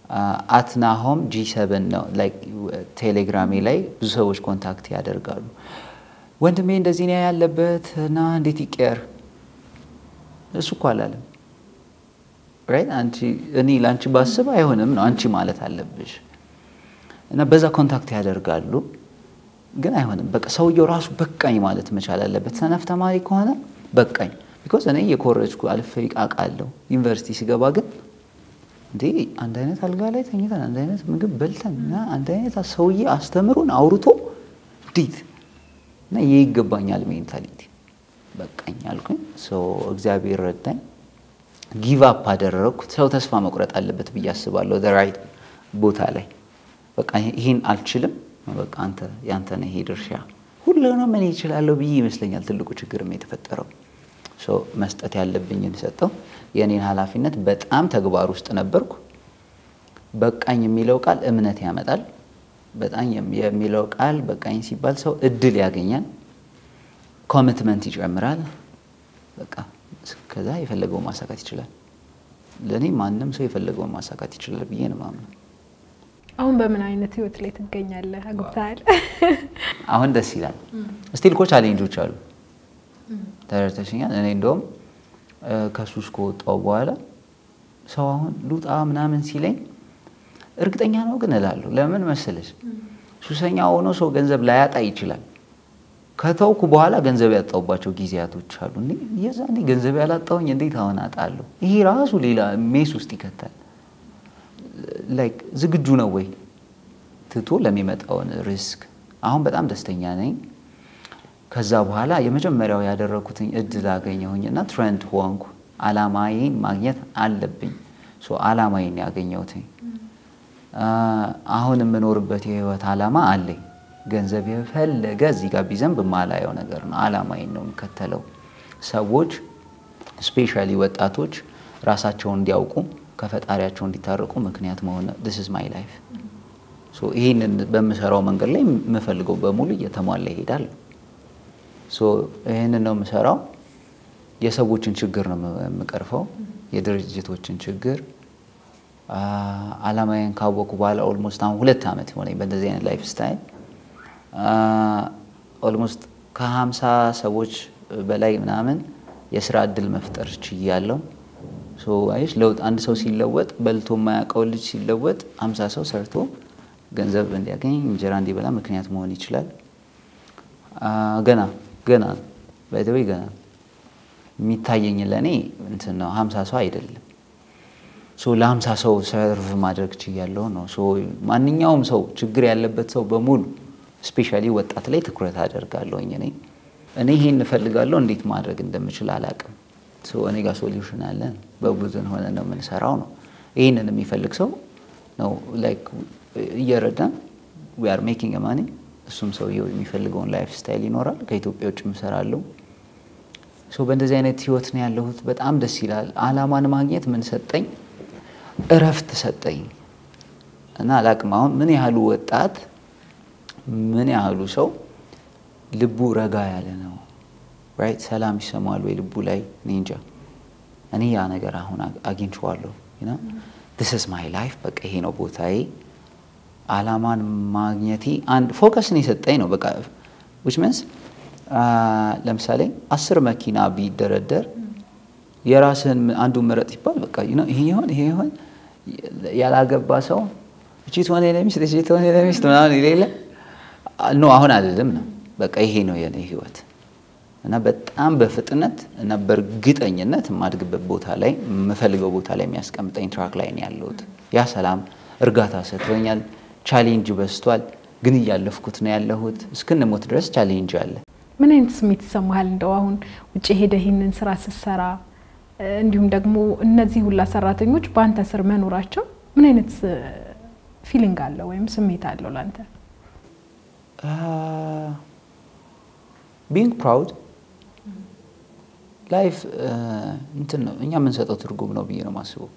አትናሆም ጂ ሰብን ነው ላይክ ቴሌግራሜ ላይ ብዙ ሰዎች ኮንታክት ያደርጋሉ። ወንድሜ እንደዚህ ነው ያለበት እና እንዴት ይቀየር? እሱ እኮ አላለም። ራይት አንቺ እኔ ለአንቺ ባስብ አይሆንም ነው አንቺ ማለት አለብሽ። እና በዛ ኮንታክት ያደርጋሉ፣ ግን አይሆንም። በቃ ሰውየው ራሱ በቃኝ ማለት መቻል አለበት። ሰነፍ ተማሪ ከሆነ በቃኝ ቢኮዝ እኔ የኮረጅኩ አልፌ አውቃለሁ። ዩኒቨርሲቲ ሲገባ ግን እንዴ አንድ አይነት አልጋ ላይ ተኝተን አንድ አይነት ምግብ በልተን እና አንድ አይነት ሰውዬ አስተምሮን አውርቶ እንዴት እና ይህ ይገባኛል ሜንታሊቲ በቃኝ አልኩኝ። እግዚአብሔር ረዳኝ። ጊቭ አፕ አደረግኩ። ሰው ተስፋ መቁረጥ አለበት ብዬ አስባለሁ። ራይት ቦታ ላይ በቃ ይህን አልችልም፣ በቃ አንተ ያንተ ነው ይሄ ድርሻ ሁሉንም እኔ እችላለሁ ብዬ ይመስለኛል ትልቁ ችግርም የተፈጠረው መስጠት ያለብኝን ሰጠው። የእኔን ኃላፊነት በጣም ተግባር ውስጥ ነበርኩ። በቃኝ የሚለው ቃል እምነት ያመጣል። በጣም የሚለው ቃል በቃኝ ሲባል ሰው እድል ያገኛል፣ ኮሚትመንት ይጨምራል። በቃ ከዛ የፈለገውን ማሳካት ይችላል። ለእኔ ማንም ሰው የፈለገውን ማሳካት ይችላል ብዬ ነው የማምነው። አሁን በምን አይነት ህይወት ላይ ትገኛለህ? አግብተሃል? አሁን ደስ ይላል። ስቲል እኮ ቻሌንጆች አሉ። ተረድተሽኛል። እኔ እንደውም ከሱስ ከወጣሁ በኋላ ሰው አሁን ሉጣ ምናምን ሲለኝ እርግጠኛ ነው ግን እላለሁ። ለምን መሰለሽ? ሱሰኛ ሆኖ ሰው ገንዘብ ላያጣ ይችላል። ከተውኩ በኋላ ገንዘብ ያጣሁባቸው ጊዜያቶች አሉ። የዛኔ ገንዘብ ያላጣሁኝ እንዴት አሁን አጣለሁ? ይሄ ራሱ ሌላ ሜስ ውስጥ ይከታል። ላይክ ዝግጁ ነው ወይ ትቶ ለሚመጣውን ሪስክ? አሁን በጣም ደስተኛ ነኝ። ከዛ በኋላ የመጀመሪያው ያደረኩትኝ እድል አገኘሁኝና ትሬንድ ሆንኩ። አላማዬን ማግኘት አለብኝ። አላማዬን ያገኘሁትኝ አሁን የምኖርበት የህይወት አላማ አለኝ። ገንዘብ የፈለገ እዚህ ጋር ቢዘንብ የማላየው ነገር ነው። አላማዬን ነው የምከተለው። ሰዎች ስፔሻሊ ወጣቶች ራሳቸውን እንዲያውቁ ከፈጣሪያቸው እንዲታረቁ ምክንያት መሆን ዲስ ኢዝ ማይ ላይፍ። ይህንን በምሰራው መንገድ ላይ የምፈልገው በሙሉ እየተሟላ ይሄዳል። ይህንን ነው የምሰራው። የሰዎችን ችግር ነው የምቀርፈው፣ የድርጅቶችን ችግር። አላማዬን ካወቁ በኋላ ኦልሞስት አሁን ሁለት ዓመት ሆነኝ በእንደዚህ አይነት ላይፍ ስታይል ኦልሞስት ከሀምሳ ሰዎች በላይ ምናምን የስራ እድል መፍጠር ችያለሁ። አይሽ ለውጥ አንድ ሰው ሲለወጥ በልቶ የማያውቀው ልጅ ሲለወጥ ሀምሳ ሰው ሰርቶ ገንዘብ እንዲያገኝ እንጀራ እንዲበላ ምክንያት መሆን ይችላል። ገና ገና ባይተወይ ገና የሚታየኝ ለእኔ እንትን ነው ሀምሳ ሰው አይደለም። ለሀምሳ ሰው ሰርቭ ማድረግ ችያለሁ ነው። ማንኛውም ሰው ችግር ያለበት ሰው በሙሉ ስፔሻሊ ወጣት ላይ ትኩረት አደርጋለሁኝ። እኔ እኔ ይሄን እፈልጋለሁ እንዴት ማድረግ እንደምችል አላውቅም። እኔ ጋር ሶሉሽን አለን። በቡድን ሆነ ነው የምንሰራው ነው። ይህንን የሚፈልግ ሰው ነው ላይክ እየረዳን ዊ አር ሜኪንግ ማኒ። እሱም ሰውየው የሚፈልገውን ላይፍ ስታይል ይኖራል። ከኢትዮጵያ ውጭ እሰራለሁ። በእንደዚህ አይነት ህይወት ነው ያለሁት። በጣም ደስ ይላል። አላማን ማግኘት ምን ሰጠኝ? እረፍት ሰጠኝ እና አላቅም አሁን ምን ያህሉ ወጣት ምን ያህሉ ሰው ልቡ ረጋ ያለ ነው ራይት ሰላም ይሰማል ወይ ልቡ ላይ እኔ እንጃ እኔ ያ ነገር አሁን አግኝቼዋለሁ ዲስ ኢዝ ማይ ላይፍ በቃ ይሄ ነው ቦታዬ አላማን ማግኘቴ አንድ ፎከስን የሰጠኝ ነው በቃ ዊች ሚንስ ለምሳሌ አስር መኪና ቢደረደር የራስህን አንዱ ምረጥ ይባል በቃ ይሄ ይሆን ይሄ ይሆን ያላገባ ሰው እቺ ትሆን ለሚስት እቺ ትሆን ለሚስት ምናምን የሌለ ኖ አሁን አይደለም ነው በቃ ይሄ ነው የኔ ህይወት እና በጣም በፍጥነት እና በእርግጠኝነት የማድግበት ቦታ ላይ የምፈልገው ቦታ ላይ የሚያስቀምጠኝ ትራክ ላይ ነው ያለሁት። ያ ሰላም እርጋታ ሰጥቶኛል። ቻሌንጅ በዝቷል፣ ግን እያለፍኩት ነው ያለሁት። እስክንሞት ድረስ ቻሌንጅ አለ። ምን አይነት ስሜት ይሰማሃል? እንደው አሁን ውጭ ሄደ ይህንን ስራ ስትሰራ እንዲሁም ደግሞ እነዚህ ሁላ ሰራተኞች በአንተ ስር መኖራቸው ምን አይነት ፊሊንግ አለው ወይም ስሜት አለው ለአንተ? ቢንግ ፕራውድ ላይፍ እንትን ነው እኛ የምንሰጠው ትርጉም ነው ብዬ ነው የማስበው።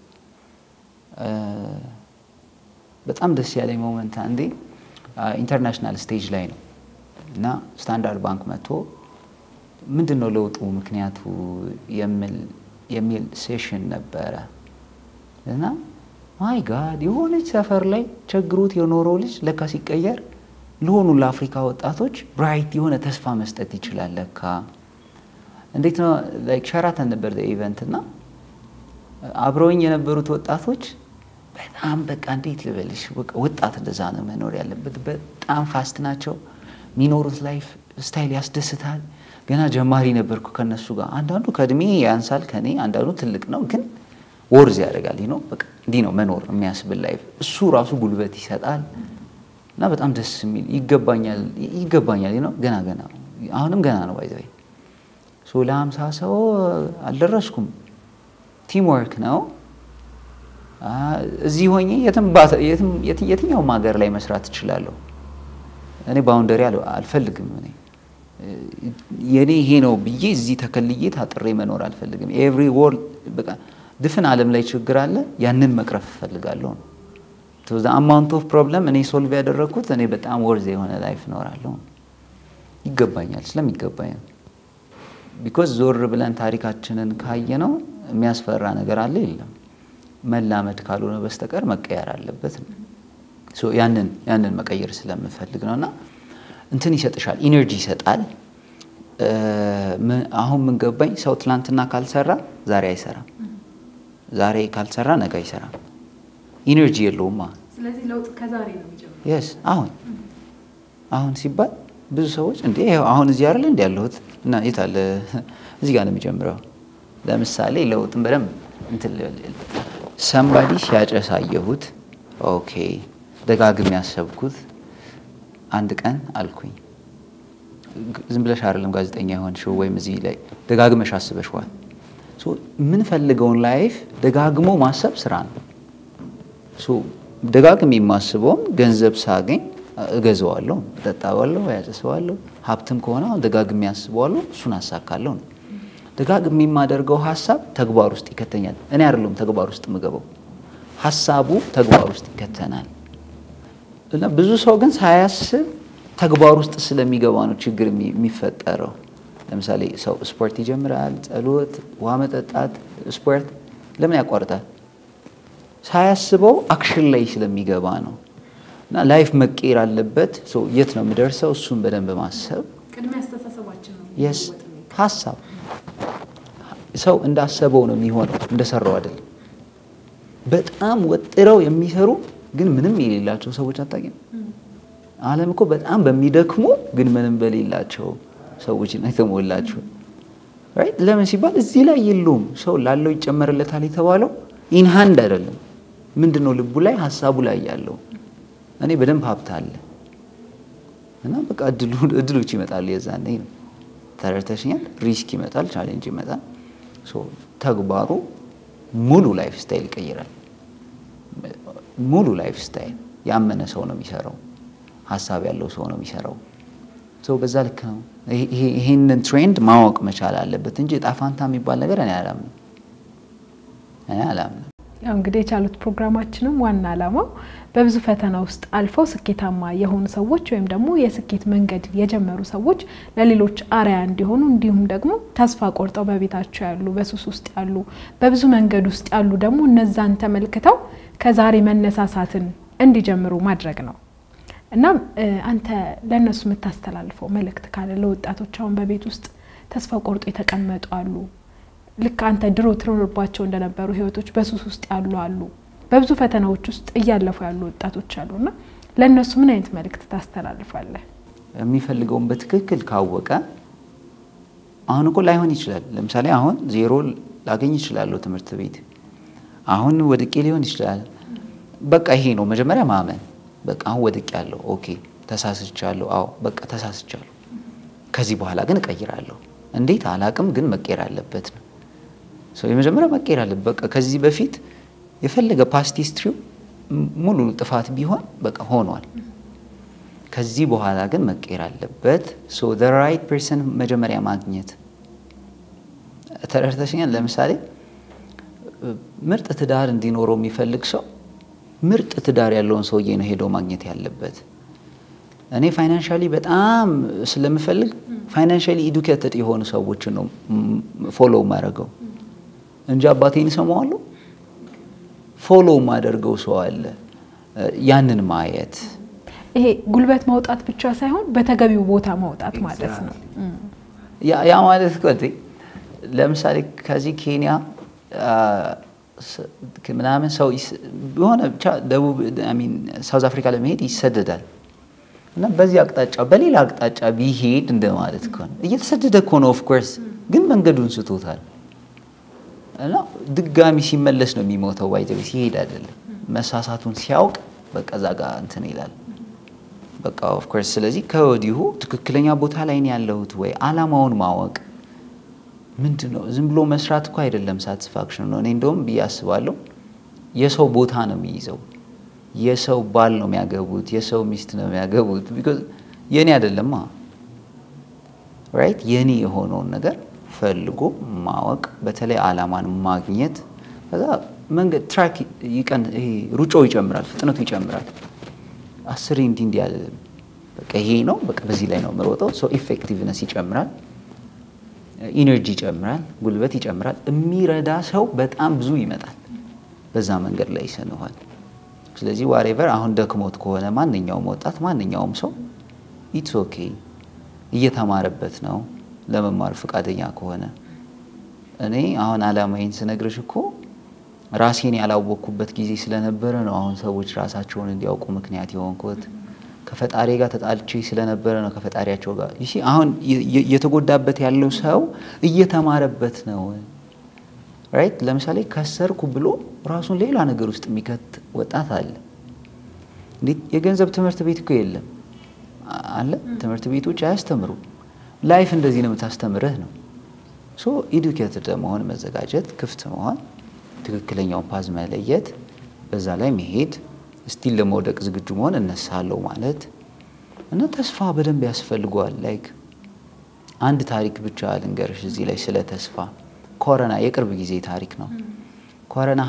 በጣም ደስ ያለኝ ሞመንት አንዴ ኢንተርናሽናል ስቴጅ ላይ ነው እና ስታንዳርድ ባንክ መጥቶ ምንድን ነው ለውጡ ምክንያቱ የሚል ሴሽን ነበረ እና ማይ ጋድ የሆነች ሰፈር ላይ ቸግሮት የኖረው ልጅ ለካ ሲቀየር ለሆኑ ለአፍሪካ ወጣቶች ብራይት የሆነ ተስፋ መስጠት ይችላል ለካ። እንዴት ነው ላይክ ሸራተን ነበር ኢቨንት እና አብረውኝ የነበሩት ወጣቶች በጣም በቃ እንዴት ልበልሽ፣ በቃ ወጣት እንደዛ ነው መኖር ያለበት። በጣም ፋስት ናቸው። የሚኖሩት ላይፍ ስታይል ያስደስታል። ገና ጀማሪ ነበርኩ ከነሱ ጋር። አንዳንዱ ከእድሜ ያንሳል ከኔ፣ አንዳንዱ ትልቅ ነው፣ ግን ወርዝ ያደርጋል ነው በቃ እንዲህ ነው መኖር የሚያስብል ላይፍ። እሱ ራሱ ጉልበት ይሰጣል እና በጣም ደስ የሚል ይገባኛል ይገባኛል ነው። ገና ገና አሁንም ገና ነው ባይዘይ ሶ ለሀምሳ ሰው አልደረስኩም። ቲም ወርክ ነው። እዚህ ሆኜ የትኛውም ሀገር ላይ መስራት እችላለሁ። እኔ ባውንደሪ አልፈልግም። እኔ የኔ ይሄ ነው ብዬ እዚህ ተከልዬ ታጥሬ መኖር አልፈልግም። ኤቭሪ ወርልድ በቃ ድፍን ዓለም ላይ ችግር አለ። ያንን መቅረፍ እፈልጋለሁ ነው አማውንት ኦፍ ፕሮብለም እኔ ሶልቭ ያደረግኩት እኔ በጣም ወርዝ የሆነ ላይፍ እኖራለሁ። ይገባኛል፣ ስለሚገባኝ ነው። ቢኮዝ ዞር ብለን ታሪካችንን ካየ ነው የሚያስፈራ ነገር አለ የለም። መላመድ ካልሆነ በስተቀር መቀየር አለበት ነው። ያንን ያንን መቀየር ስለምፈልግ ነው እና እንትን ይሰጥሻል፣ ኢነርጂ ይሰጣል። አሁን ምን ገባኝ፣ ሰው ትላንትና ካልሰራ ዛሬ አይሰራም፣ ዛሬ ካልሰራ ነገ አይሰራም። ኢነርጂ የለውማ። ስለዚህ ለውጥ ከዛሬ ነው የሚጀምረው። የስ አሁን አሁን ሲባል ብዙ ሰዎች እንዴ አሁን እዚህ አይደል እንዲ ያለሁት እና የት አለ እዚህ ጋር ነው የሚጀምረው። ለምሳሌ ለውጥን በደንብ እንትን ሰንባዲ ሲያጨስ አየሁት። ኦኬ ደጋግም ያሰብኩት አንድ ቀን አልኩኝ። ዝም ብለሽ አይደለም ጋዜጠኛ የሆንሽው ወይም እዚህ ላይ ደጋግመሽ አስበሽዋል። የምንፈልገውን ላይፍ ደጋግሞ ማሰብ ስራ ነው። ደጋግሜ የማስበውም ገንዘብ ሳገኝ እገዛዋለሁ፣ እጠጣዋለሁ፣ ያጨሰዋለሁ። ሀብትም ከሆነ ደጋግሜ ያስበዋለሁ፣ እሱን አሳካለሁ ነው። ደጋግሜ የማደርገው ሀሳብ ተግባር ውስጥ ይከተኛል። እኔ አይደለም ተግባር ውስጥ የምገባው፣ ሀሳቡ ተግባር ውስጥ ይከተናል። እና ብዙ ሰው ግን ሳያስብ ተግባር ውስጥ ስለሚገባ ነው ችግር የሚፈጠረው። ለምሳሌ ሰው ስፖርት ይጀምራል፣ ጸሎት፣ ውሃ መጠጣት፣ ስፖርት ለምን ያቋርጣል? ሳያስበው አክሽን ላይ ስለሚገባ ነው። እና ላይፍ መቀየር አለበት። የት ነው የምደርሰው? እሱን በደንብ ማሰብ ቅድሚያ አስተሳሰባችን ነው የስ ሀሳብ ሰው እንዳሰበው ነው የሚሆነው፣ እንደሰራው አይደለም። በጣም ወጥረው የሚሰሩ ግን ምንም የሌላቸው ሰዎች አታውቂም? ዓለም እኮ በጣም በሚደክሙ ግን ምንም በሌላቸው ሰዎች ነው የተሞላቸው። ለምን ሲባል እዚህ ላይ የለውም። ሰው ላለው ይጨመርለታል የተባለው ኢንሃንድ አይደለም። ምንድን ነው ልቡ ላይ ሀሳቡ ላይ ያለው እኔ በደንብ ሀብት አለ እና በቃ እድሎች ይመጣሉ። የዛኔ ነው ተረድተሽኛል። ሪስክ ይመጣል፣ ቻሌንጅ ይመጣል። ተግባሩ ሙሉ ላይፍ ስታይል ይቀይራል። ሙሉ ላይፍ ስታይል ያመነ ሰው ነው የሚሰራው፣ ሀሳብ ያለው ሰው ነው የሚሰራው። በዛ ልክ ነው። ይህንን ትሬንድ ማወቅ መቻል አለበት እንጂ ዕጣ ፋንታ የሚባል ነገር እኔ አላምንም፣ እኔ አላምንም። ያው እንግዲህ የቻሉት ፕሮግራማችንም ዋና ዓላማው በብዙ ፈተና ውስጥ አልፈው ስኬታማ የሆኑ ሰዎች ወይም ደግሞ የስኬት መንገድ የጀመሩ ሰዎች ለሌሎች አርያ እንዲሆኑ እንዲሁም ደግሞ ተስፋ ቆርጠው በቤታቸው ያሉ፣ በሱስ ውስጥ ያሉ፣ በብዙ መንገድ ውስጥ ያሉ ደግሞ እነዛን ተመልክተው ከዛሬ መነሳሳትን እንዲጀምሩ ማድረግ ነው። እናም አንተ ለእነሱ የምታስተላልፈው መልእክት ካለ ለወጣቶች አሁን በቤት ውስጥ ተስፋ ቆርጦ የተቀመጡ አሉ ልክ አንተ ድሮ ትኖርባቸው እንደነበሩ ህይወቶች በሱስ ውስጥ ያሉ አሉ። በብዙ ፈተናዎች ውስጥ እያለፉ ያሉ ወጣቶች አሉና ለእነሱ ምን አይነት መልእክት ታስተላልፋለህ? የሚፈልገውን በትክክል ካወቀ አሁን እኮ ላይሆን ይችላል። ለምሳሌ አሁን ዜሮ ላገኝ ይችላለሁ ትምህርት ቤት አሁን ወድቄ ሊሆን ይችላል። በቃ ይሄ ነው መጀመሪያ ማመን። በቃ አሁን ወድቄ ያለሁ ኦኬ፣ ተሳስቻለሁ። አዎ በቃ ተሳስቻለሁ። ከዚህ በኋላ ግን እቀይራለሁ። እንዴት አላቅም፣ ግን መቀየር አለበት ነው ሰው የመጀመሪያ መቀየር አለበት። በቃ ከዚህ በፊት የፈለገ ፓስት ሂስትሪው ሙሉ ጥፋት ቢሆን በቃ ሆኗል። ከዚህ በኋላ ግን መቀየር አለበት። ሶ ዘ ራይት ፐርሰን መጀመሪያ ማግኘት ተረድተሽኛል። ለምሳሌ ምርጥ ትዳር እንዲኖረው የሚፈልግ ሰው ምርጥ ትዳር ያለውን ሰውዬ ነው ሄዶ ማግኘት ያለበት። እኔ ፋይናንሻሊ በጣም ስለምፈልግ ፋይናንሻሊ ኢዱኬትድ የሆኑ ሰዎችን ነው ፎሎው ማድረገው እንጂ አባቴን እሰማዋለሁ። ፎሎ የማደርገው ሰው አለ። ያንን ማየት ይሄ ጉልበት ማውጣት ብቻ ሳይሆን በተገቢው ቦታ ማውጣት ማለት ነው። ያ- ያ ማለት እኮ እንዴ ለምሳሌ ከዚህ ኬንያ አ፣ ስ- ምናምን ሰው ይስ- የሆነ ብቻ ደቡብ ሚን ሳውዝ አፍሪካ ለመሄድ ይሰደዳል እና በዚህ አቅጣጫ በሌላ አቅጣጫ ቢሄድ እንደማለት እኮ ነው። እየተሰደደ እኮ ነው ኦፍኮርስ፣ ግን መንገዱን ስቶታል እና ድጋሚ ሲመለስ ነው የሚሞተው። ባይዘ ሲሄድ አይደለም መሳሳቱን ሲያውቅ በቃ እዛ ጋር እንትን ይላል። በቃ ኦፍኮርስ ስለዚህ ከወዲሁ ትክክለኛ ቦታ ላይ ነው ያለሁት ወይ አላማውን ማወቅ ምንድን ነው ዝም ብሎ መስራት እኮ አይደለም ሳቲስፋክሽን ነው እኔ እንደውም ብዬ አስባለሁ የሰው ቦታ ነው የሚይዘው የሰው ባል ነው የሚያገቡት የሰው ሚስት ነው የሚያገቡት ቢኮዝ የእኔ አይደለማ ራይት የኔ የሆነውን ነገር ፈልጎ ማወቅ በተለይ አላማን ማግኘት ከዛ መንገድ ትራክ ይቀን ይሄ ሩጫው ይጨምራል ፍጥነቱ ይጨምራል አስሬ እንዲህ እንዲህ ያለ በቃ ይሄ ነው በቃ በዚህ ላይ ነው የምሮጠው ሰው ኢፌክቲቭነስ ይጨምራል ኢነርጂ ይጨምራል ጉልበት ይጨምራል የሚረዳ ሰው በጣም ብዙ ይመጣል በዛ መንገድ ላይ ይሰንኋል ስለዚህ ዋሬቨር አሁን ደክሞት ከሆነ ማንኛውም ወጣት ማንኛውም ሰው ኢትስ ኦኬ እየተማረበት ነው ለመማር ፈቃደኛ ከሆነ እኔ አሁን አላማዬን ስነግርሽ እኮ ራሴን ያላወቅኩበት ጊዜ ስለነበረ ነው አሁን ሰዎች ራሳቸውን እንዲያውቁ ምክንያት የሆንኩት ከፈጣሪ ጋር ተጣልቼ ስለነበረ ነው ከፈጣሪያቸው ጋር ይሲ አሁን የ- የ- የተጎዳበት ያለው ሰው እየተማረበት ነው ራይት ለምሳሌ ከሰርኩ ብሎ ራሱን ሌላ ነገር ውስጥ የሚከት ወጣት አለ እንዴት የገንዘብ ትምህርት ቤት እኮ የለም አ- አለ ትምህርት ቤቶች አያስተምሩም ላይፍ እንደዚህ ነው የምታስተምርህ ነው ሶ ኢዱኬትድ ለመሆን መዘጋጀት ክፍት መሆን ትክክለኛውን ፓዝ መለየት በዛ ላይ መሄድ ስቲል ለመውደቅ ዝግጁ መሆን እነሳለሁ ማለት እና ተስፋ በደንብ ያስፈልገዋል ላይክ አንድ ታሪክ ብቻ ልንገርሽ እዚህ ላይ ስለ ተስፋ ኮረና የቅርብ ጊዜ ታሪክ ነው ኮረና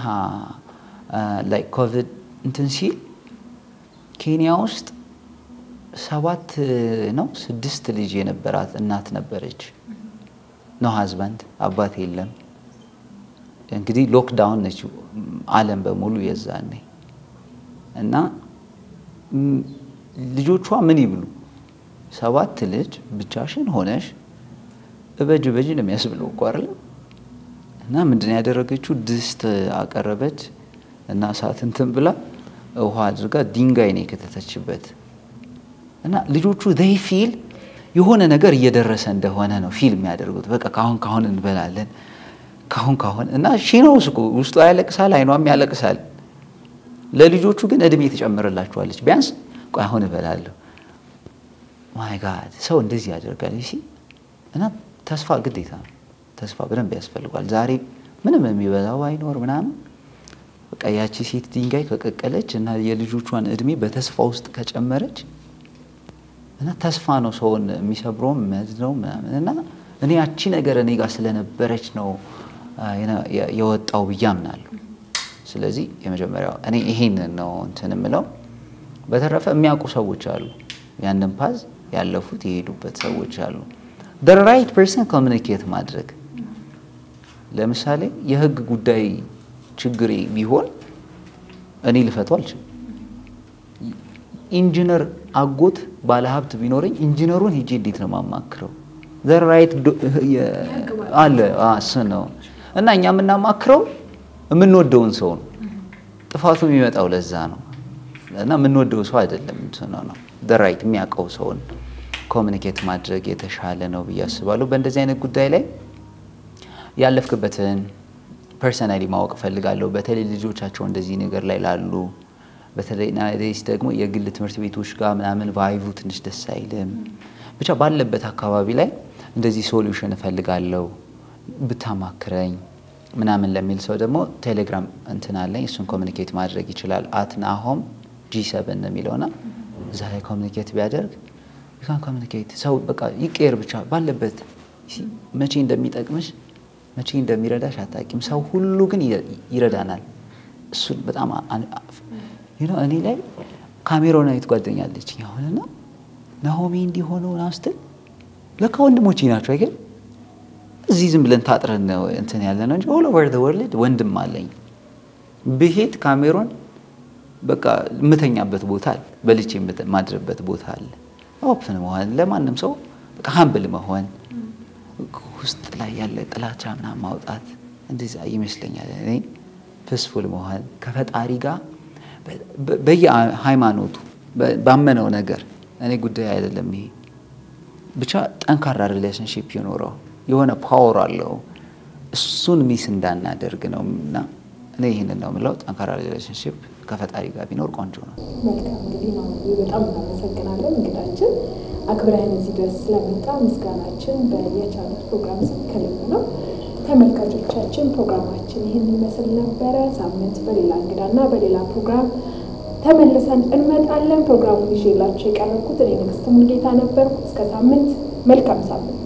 ላይ ኮቪድ እንትን ሲል ኬንያ ውስጥ ሰባት ነው ስድስት ልጅ የነበራት እናት ነበረች ነው ሀዝባንድ አባት የለም እንግዲህ ሎክዳውን ነች አለም በሙሉ የዛኔ እና ም፣ ልጆቿ ምን ይብሉ ሰባት ልጅ ብቻሽን ሆነሽ እበጅ እበጅ ነው የሚያስብለው እኮ አይደለም እና ምንድን ነው ያደረገችው ድስት አቀረበች እና እሳት እንትን ብላ ውሃ አድርጋ ድንጋይ ነው የከተተችበት እና ልጆቹ ዘይ ፊል የሆነ ነገር እየደረሰ እንደሆነ ነው ፊልም የሚያደርጉት በቃ ካሁን ካሁን እንበላለን ካሁን ካሁን እና ሺኖስ እኮ ውስጡ ያለቅሳል አይኗም ያለቅሳል ለልጆቹ ግን እድሜ ትጨምርላቸዋለች ቢያንስ ቆይ አሁን እበላለሁ ማይ ጋድ ሰው እንደዚህ ያደርጋል ሲ እና ተስፋ ግዴታ ነው ተስፋ በደንብ ያስፈልጓል ዛሬ ምንም የሚበላው አይኖር ምናምን በቃ ያቺ ሴት ድንጋይ ከቀቀለች እና የልጆቿን እድሜ በተስፋ ውስጥ ከጨመረች እና ተስፋ ነው ሰውን የሚሰብረውም የሚያዝነው ምናምን እና እኔ ያቺ ነገር እኔ ጋር ስለነበረች ነው አ፣ የነ- የ- የወጣው ብዬ አምናለሁ። ስለዚህ የመጀመሪያው እኔ ይሄንን ነው እንትን የምለው። በተረፈ የሚያውቁ ሰዎች አሉ፣ ያንን ፓዝ ያለፉት የሄዱበት ሰዎች አሉ። ራይት ፐርሰን ኮሚኒኬት ማድረግ ለምሳሌ የህግ ጉዳይ ችግሬ ቢሆን እኔ ልፈታው አልችልም። ኢንጂነር አጎት ባለሀብት ቢኖረኝ ኢንጂነሩን ሄጄ እንዴት ነው የማማክረው? ራይት አለ አ፣ እሱ ነው እና እኛ የምናማክረው የምንወደውን ሰው ነው። ጥፋቱ የሚመጣው ለዛ ነው እና የምንወደው ሰው አይደለም እንትኑ ነው ራይት የሚያውቀው ሰውን ኮሚኒኬት ማድረግ የተሻለ ነው ብዬ አስባለሁ። በእንደዚህ አይነት ጉዳይ ላይ ያለፍክበትን ፐርሰናሊ ማወቅ እፈልጋለሁ። በተለይ ልጆቻቸው እንደዚህ ነገር ላይ ላሉ በተለይ ናይዴስ ደግሞ የግል ትምህርት ቤቶች ጋር ምናምን ቫይቡ ትንሽ ደስ አይልም። ብቻ ባለበት አካባቢ ላይ እንደዚህ ሶሉሽን እፈልጋለሁ ብታማክረኝ ምናምን ለሚል ሰው ደግሞ ቴሌግራም እንትን አለኝ። እሱን ኮሚኒኬት ማድረግ ይችላል። አትናሆም ጂ ሰብን ነው የሚለውና እዛ ላይ ኮሚኒኬት ቢያደርግ ዩካን ኮሚኒኬት ሰው በቃ ይቀየር ብቻ ባለበት ሲ- መቼ እንደሚጠቅምሽ መቼ እንደሚረዳሽ አታውቂም። ሰው ሁሉ ግን ይረ- ይረዳናል። እሱን በጣም አ- አ- you know እኔ ላይ ካሜሮናዊት ጓደኛለች አሁንና ናሆሜ እንዲሆነው ምናምን ስትል ለካ ወንድሞቼ ናቸው አይገል እዚህ ዝም ብለን ታጥረን ነው እንትን ያለ ነው እንጂ ኦል ኦቨር ዘ ወርልድ ወንድም አለኝ ብሄድ ካሜሮን በቃ የምተኛበት ቦታ አለ፣ በልቼ የማድርበት ቦታ አለ። ኦፕን መሆን ለማንም ሰው በቃ ሀምብል መሆን ውስጥ ላይ ያለ ጥላቻ ምናምን ማውጣት እንደዛ ይመስለኛል። እኔ ፕስፉል መሆን ከፈጣሪ ጋር በየሃይማኖቱ ባመነው ነገር እኔ ጉዳይ አይደለም ይሄ ብቻ ጠንካራ ሪሌሽንሽፕ ይኖረው የሆነ ፓወር አለው እሱን ሚስ እንዳናደርግ ነው እና እኔ ይህንን ነው የምለው። ጠንካራ ሪሌሽንሽፕ ከፈጣሪ ጋር ቢኖር ቆንጆ ነው። መልካም እንግዲህ ነው በጣም እናመሰግናለን እንግዳችን አክብረህን እዚህ ድረስ ስለመጣ ምስጋናችን በየቻሉት ፕሮግራም ስም ከልብ ነው። ተመልካቾቻችን ፕሮግራማችን ይህን ይመስል ነበረ። ሳምንት በሌላ እንግዳና በሌላ ፕሮግራም ተመልሰን እንመጣለን። ፕሮግራሙን ይዤላችሁ የቀረብኩት እኔ ንግስት ሙልጌታ ነበርኩ። እስከ ሳምንት መልካም ሳምንት